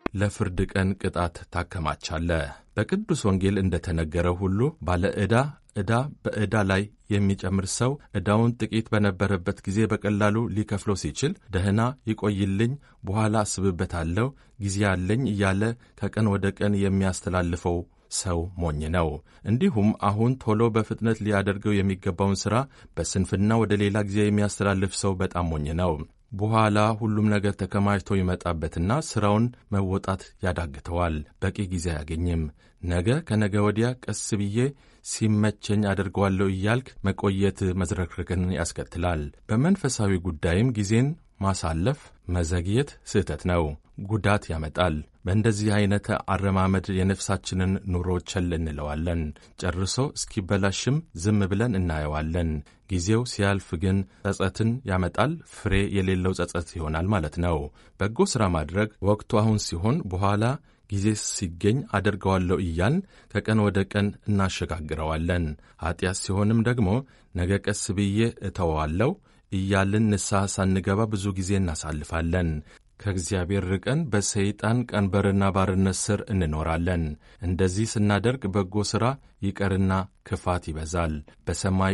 ለፍርድ ቀን ቅጣት ታከማቻለህ። በቅዱስ ወንጌል እንደተነገረው ሁሉ ባለ ዕዳ ዕዳ በዕዳ ላይ የሚጨምር ሰው ዕዳውን ጥቂት በነበረበት ጊዜ በቀላሉ ሊከፍለው ሲችል ደህና ይቆይልኝ፣ በኋላ አስብበታለሁ፣ ጊዜ አለኝ እያለ ከቀን ወደ ቀን የሚያስተላልፈው ሰው ሞኝ ነው። እንዲሁም አሁን ቶሎ በፍጥነት ሊያደርገው የሚገባውን ሥራ በስንፍና ወደ ሌላ ጊዜ የሚያስተላልፍ ሰው በጣም ሞኝ ነው። በኋላ ሁሉም ነገር ተከማችቶ ይመጣበትና ሥራውን መወጣት ያዳግተዋል። በቂ ጊዜ አያገኝም። ነገ ከነገ ወዲያ ቀስ ብዬ ሲመቸኝ አደርገዋለሁ እያልክ መቆየት መዝረክረክን ያስከትላል። በመንፈሳዊ ጉዳይም ጊዜን ማሳለፍ መዘግየት ስህተት ነው፣ ጉዳት ያመጣል። በእንደዚህ አይነት አረማመድ የነፍሳችንን ኑሮ ቸል እንለዋለን። ጨርሶ እስኪበላሽም ዝም ብለን እናየዋለን። ጊዜው ሲያልፍ ግን ጸጸትን ያመጣል። ፍሬ የሌለው ጸጸት ይሆናል ማለት ነው። በጎ ሥራ ማድረግ ወቅቱ አሁን ሲሆን በኋላ ጊዜ ሲገኝ አደርገዋለሁ እያልን ከቀን ወደ ቀን እናሸጋግረዋለን። ኀጢአት ሲሆንም ደግሞ ነገ ቀስ ብዬ እተወዋለሁ እያልን ንስሐ ሳንገባ ብዙ ጊዜ እናሳልፋለን። ከእግዚአብሔር ርቀን በሰይጣን ቀንበርና ባርነት ስር እንኖራለን። እንደዚህ ስናደርግ በጎ ሥራ ይቀርና ክፋት ይበዛል። በሰማይ